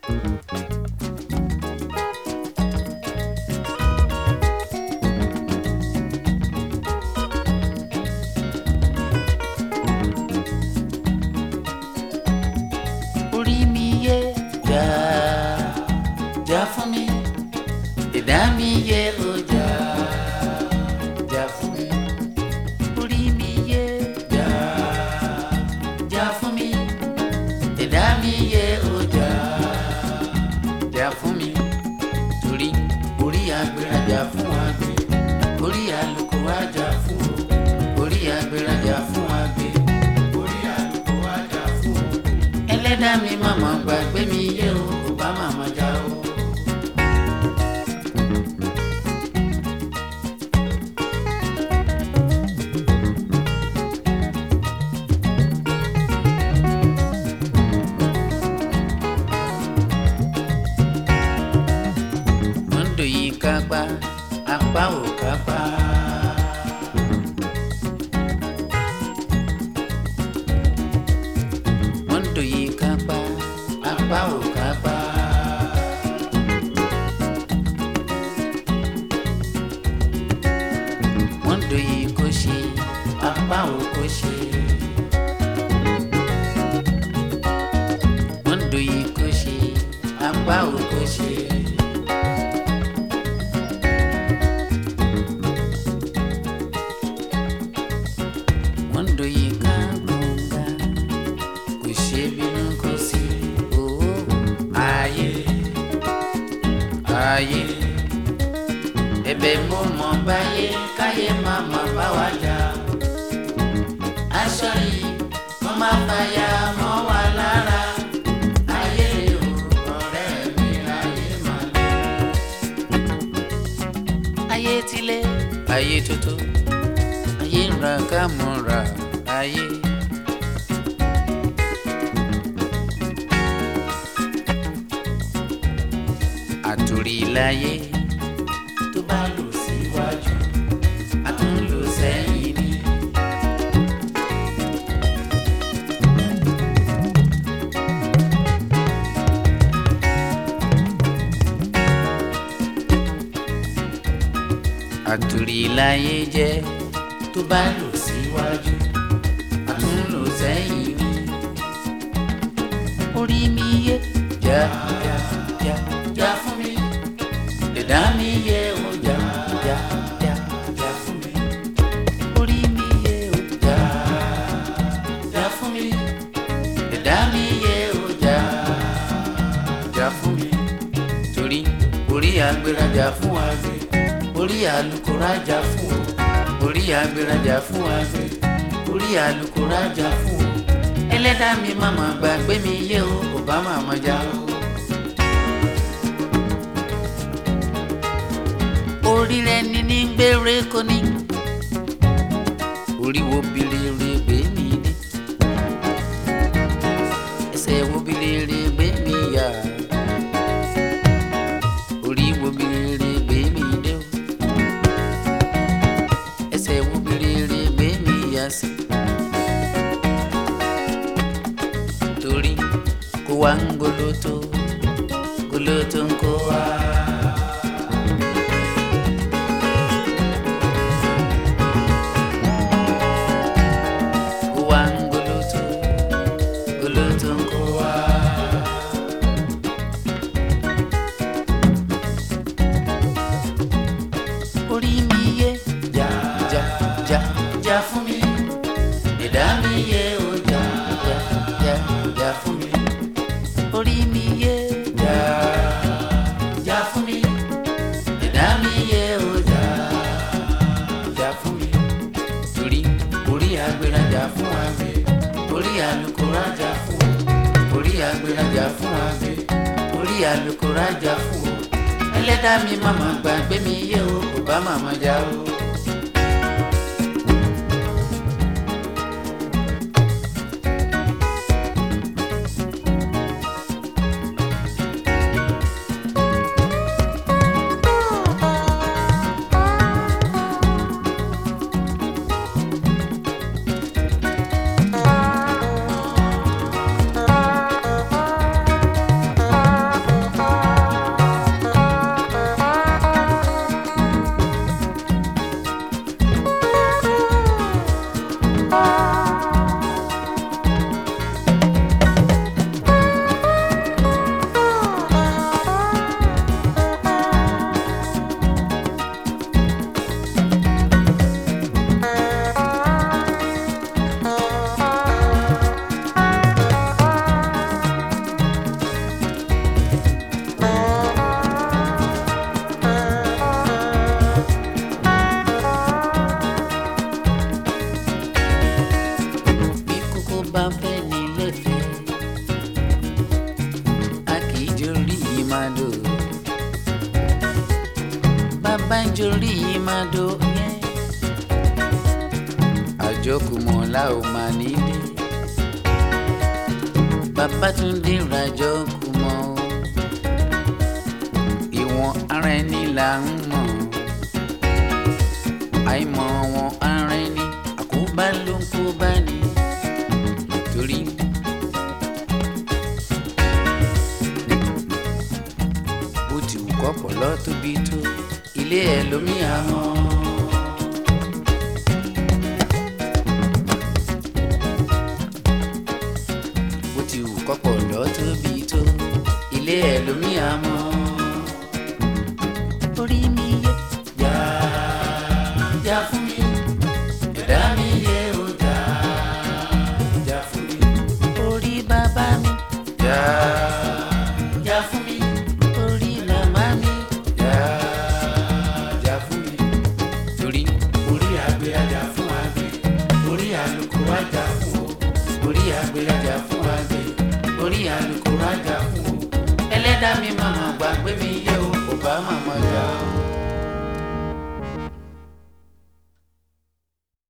orí mi yé jà jà fún mi ìdá mi yé o jà jà fún mi orí mi yé jà jà fún mi ìdá mi yé o jà jà fún mi torí orí agbèrèjà fún àgbẹ̀ orí àlùkò àjà fún o orí agbèrèjà fún àgbẹ̀ orí àlùkò àjà fún o ẹlẹ́dàá mi màmá gbàgbé mi yé o kò bá màmá já o. Mọ́ndò yìí kápá apá ò kápá. Mọ́ndò yìí kápá apá ò kápá. Mọ́ndò yìí kò ṣe apá ò kò ṣe. Mọ́ndò yìí kò ṣe apá ò kò ṣe. Mọ́ndò yìí ká gbọ̀ngà kò ṣe bínú kò sí owó ayé ayé ẹ̀bẹ̀ mo mọ̀ báyé káyé má má bá wa jà aṣọ yìí mo máa fàyà mọ́ wa lára ayé o ọ̀rẹ́ mi ayé má lé ayé tilé ayé tuntun ayé ń ra ká mọ̀ ra ayé. àtòrí láyé tó bá lò síwájú a tún lò sẹ́yìn ni. àtòrí láyé jẹ́ tó bá lò síwájú a tún lò sẹ́yìn ni. orí mi yé jà jà jà jà fún mi ẹ̀dá mi yé o jà jà jà jà fún mi orí mi yé o jà jà fún mi ẹ̀dá mi yé o jà jà fún mi torí orí agbérajà fún àgbẹ̀ orí alukórajà fún o orí agbérajà fún àgbẹ̀ orí alukórajà fún o ẹlẹ́dàá mi màmá gbàgbé mi yé o kò bá màmá já o. orí rẹ ní ní gbére kò ní orí wo bilere gbé mi dé ẹsẹ̀ wo bilere gbé mi yá orí wo bilere gbé mi dé o ẹsẹ̀ wo bilere gbé mi yá sí torí kó wá ń goloto goloto ń kó wá. Kó wá ń goloto goloto ń kó wá. orí mi yé jà jà jà jà fún mi ẹ̀dá mi yé o jà jà jà jà fún mi orí mi yé jà jà fún mi ẹ̀dá mi yé o jà jà fún mi torí orí agbérajà fún àgbẹ̀ orí alukórajà fún o orí agbérajà fún àgbẹ̀ orí alukórajà fún o ẹlẹ́dàá mi màmá gbàgbé mi yé o kò bá màmá já o. jórí ìmàdó yẹn àjọkùmọ̀ la ò máa nílé Babátúndé ràjọkùmọ̀ o ìwọ̀n ara ẹni là ń mọ̀ àìmọ̀ wọn ara ẹni àkóbá ló ń kó bá ní torí. bó ti wù kọ́pọ̀ lọ tóbi tó ilé ẹ̀ lómi àmọ́. bó ti wù kọ́pọ̀ lọ tóbi tó ilé ẹ̀ lómi àmọ́. orí mi yẹ jà jà fún mi ẹ̀dá mi yẹ ó jà jà fún mi. orí bàbá mi jà jà fún mi. orí màmá mi jà jà fún mi. torí orí àgbẹ̀ ajá fún àgbẹ̀ orí àlùkò ajá fún o orí àgbẹ̀ ajá fún àgbẹ̀ orí àlùkò ajá fún o ẹlẹ́dàá mi màmá gbàgbé mi yẹ o kò bá màmá yẹ.